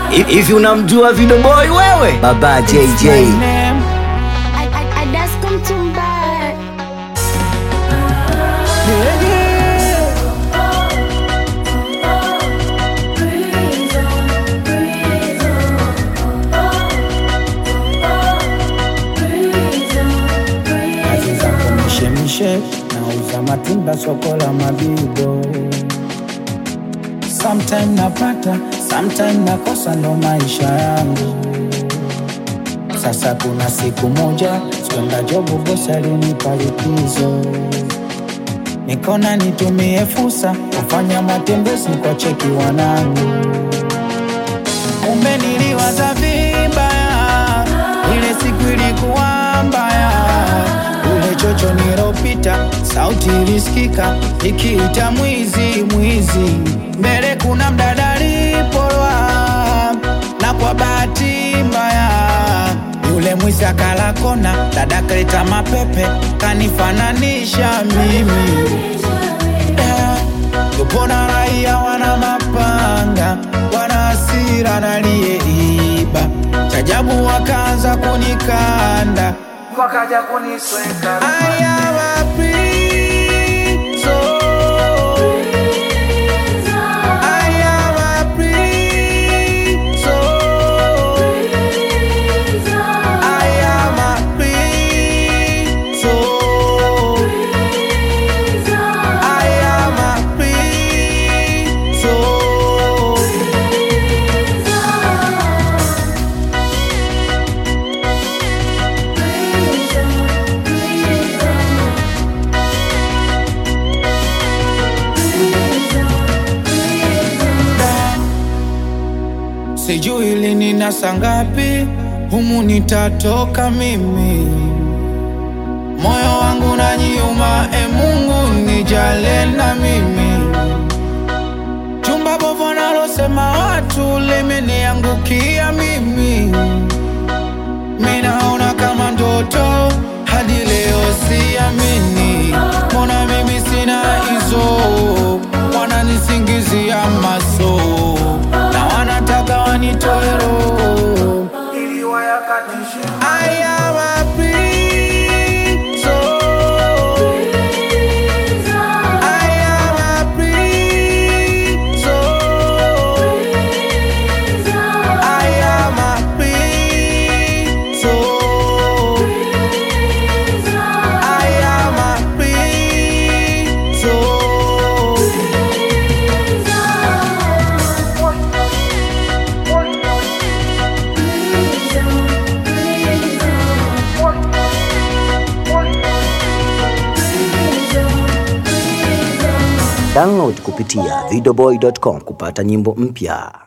Hivi unamjua Video Boy wewe? Baba JJ. I, I, I just come to buy. kazi zangu mishemishe, nauza matunda soko la Mabibo. Sometime napata, sometime nakosa, ndo maisha yangu. Sasa kuna siku moja sikwenda jobu, bosi alinipa likizo, nikona nitumie fursa kufanya matembezi kwa cheki wanangu kumbe niliwaza vibaya, ile siku ilikuwa mbaya. Ule chocho nilopita, sauti ilisikika ikiita mwizi, mwizi. Mbele kuna mdada alipolwa, na kwa bahati mbaya yule mwizi akala kona, dada kaleta mapepe kanifananisha mimi Tupona raia wana mapanga, wana hasira naliyeiba. Chajabu wakaanza kunikanda, wakaja kunisweka. Aya waprizo, aya waprizo, aya maprizo, aya maprizo. Sijui lini na saa ngapi humu nitatoka mimi, moyo wangu na nyuma, e Mungu nijale na mimi. Chumba bovu nalosema watu limeniangukia mimi, minaona kama ndoto hadi leo siamini, mbona mimi sina hizo, wananisingizia maso na wanataka wanitoe roho ili wayakatishe aya maprizo aya maprizo aya maprizo aya maprizo Download kupitia videoboy.com kupata nyimbo mpya.